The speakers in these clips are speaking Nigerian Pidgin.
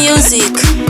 music.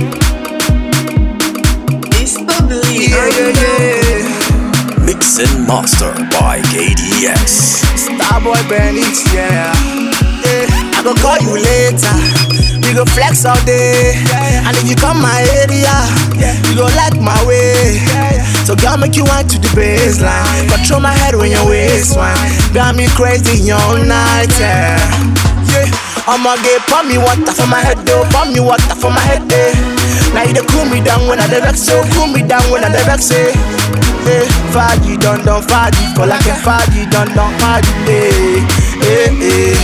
It's the bleed. Yeah, yeah, yeah. Mix and master by KDX. Starboy Bennett, yeah. yeah. I go call you later. We go flex all day. And if you come my area, you go like my way. So girl, make you want to the baseline. Control my head when your waist wine. Got me crazy all night, yeah. Yeah. I'ma get pour me water for my head, though. Pour me water for my head, eh. Now you dey cool me down when I dey vex, so cool me down when I dey vex, eh. Eh, Faji don don Faji, for like a Faji don don Faji, eh, eh, eh.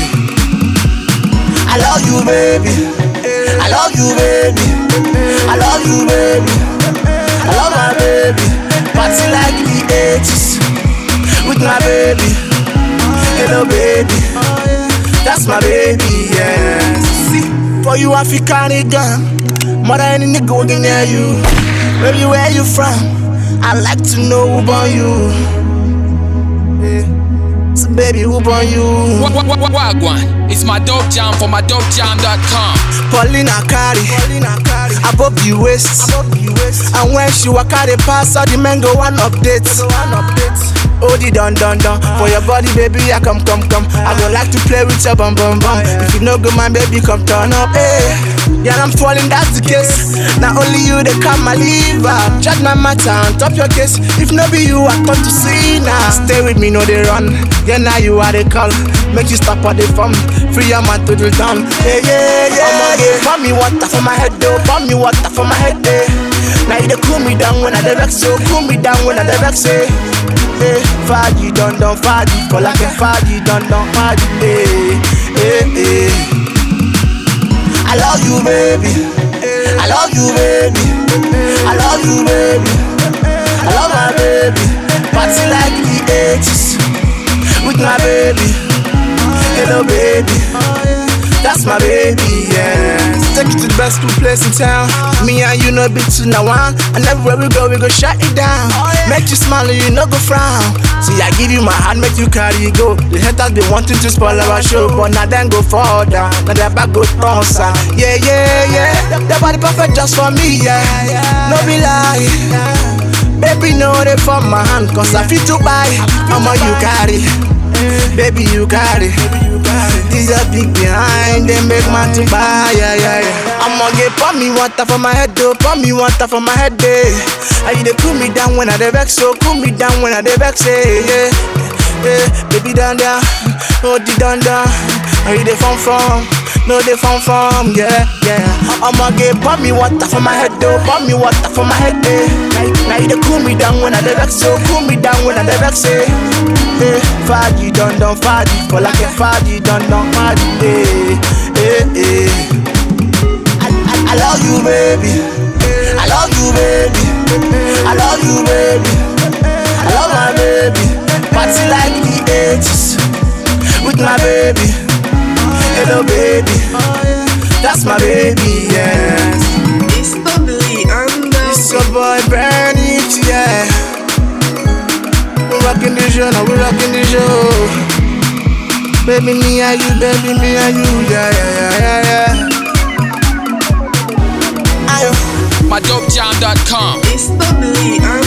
I love you, baby. I love you, baby. I love you, baby. I love my baby. Party like the 80s with my baby. Hello, baby. That's my baby, yeah. See, for you, African nigga. More than any nigga working near you. Baby, where you from? I like to know who born you. Yeah. So, baby, who born you? Wa- wa- wa- Wagwan, it's my dope jam for my dopejam.com. Paulina carry, above the waist. And when she walk out the pass, all the men go one update. Oh, the dun dun dun. For your body, baby, I come, come, come. I go like to play with your bum, bum, bum. If you know good, man, baby, come turn up. Hey, yeah, I'm falling, that's the case. Not only you, they come my liver. Chat my matter on top your case. If no be you, I come to see now. Stay with me, no, they run. Yeah, now you are the call. Make you stop all the fun. Free your man to the down. Yeah, yeah, yeah. I'ma get pour me water for my head, though. Pour me water for my head, eh. Now you dey cool me down when I dey vex, so cool me down when I dey vex, eh. Eh, Faji don don Faji, for like a Faji don don Faji, eh, eh, eh. I love you, baby. I love you, baby. I love you, baby. I love my baby. Party like the 80s with my baby. Hello, baby. That's my baby, yeah. Take you to the best cool place in town. Me and you know big to now one. And everywhere we go, we go shut it down. Make you smile and you no go frown. See, I give you my hand, make you carry it go. The haters be wanting to spoil our show, but now then go fall down. Now their back go bounce out. Yeah, yeah, yeah. That body perfect just for me, yeah. No be lie. Baby, know they for my hand, cause I feel to buy. I'ma you carry. Baby, you carry. These are big behind, they make man to buy, yeah, yeah, yeah. I'ma get pour me water for my head, though, pour me water for my head, eh. And you dey cool me down when I dey vex, so cool me down when I dey vex, eh, yeah. Yeah, baby down down, oh the down down, and you dey fun from, no dey fun from, yeah, yeah. I'ma get pour me water for my head, though, pour me water for my head, eh. Now you dey cool me down when I dey vex, so cool me down when I dey vex, eh. Eh, Faji don don Faji, for like a Faji don don Faji, eh, eh, eh. I, I, I love you, baby. I love you, baby. I love you, baby. I love my baby. Party like the 80s with my baby. Hello, baby. That's my baby, yes. It's the bleed. I'm It's the your boy Bernich, yeah. We rockin' the show, now we rockin' the show. Baby, me and you, baby, me and you, yeah, yeah, yeah, yeah, yeah. Ayo. My dopejam.com. It's the bleed. I'm